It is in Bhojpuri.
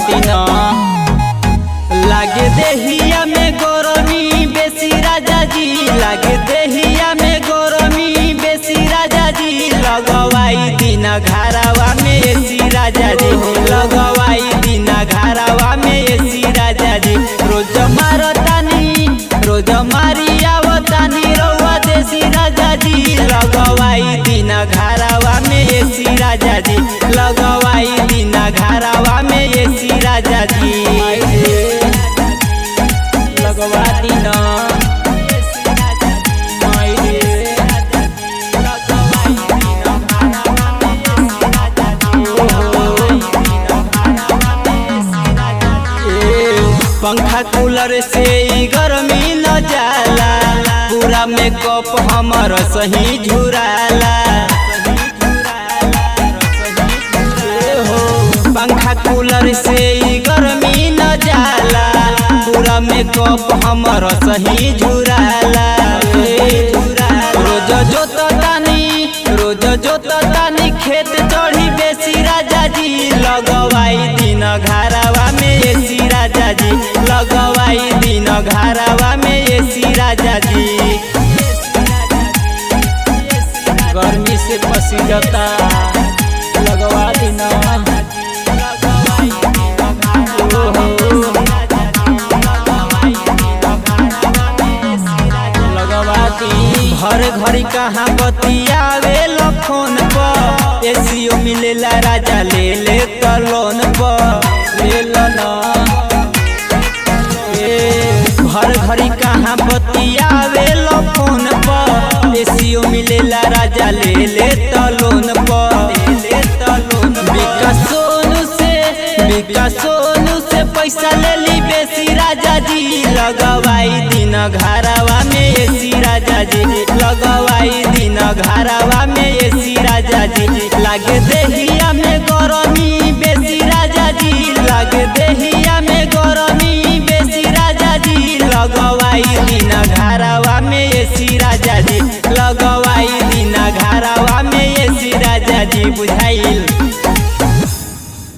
दिन लागे देहिया में गरमी बेसी राजा जी लागे देहिया में गरमी बेसी राजा जी लगवाई दिन घरावा में एसी राजा जी लगवाई दिन घरावा में एसी राजा जी रोज मारतानी रोज मारी आवतानी रउआ देसी राजा जी लगवाई दिन घरावा में एसी राजा जी लगवाई दिन घरावा में एसी राजा जी लगवा दिन पंखा कूलर से ई गर्मी न जाला पूरा मेकअप हमर सही झुराला हो पंखा कूलर से ई गर्मी न जाला पूरा मेकअप हमर सही झुराला रोज जोत तानी रोज जोत तानी खेत चढ़ी बेसी राजा जी लगवाई दिन घरावा में एसी राजा जी लगवाई दिन घरावा में एसी राजा जी गर्मी से पसी जाता लगवा दिन लगवाती हर घड़ी कहाँ बतियावे फोन पर एसीओ मिलेला राजा ले ले त लोन पर ले लो ना ए, हर घड़ी कहाँ बतियावे फोन पर एसीओ मिलेला राजा ले ले त लोन पर विकास सोनू से विकास सोनू से पैसा ले ली बेसी राजा जी लगवाई दिन घरावा में एसी राजा जी लगवाई दिन घरावा में एसी राजा जी लागे देहिया में गरम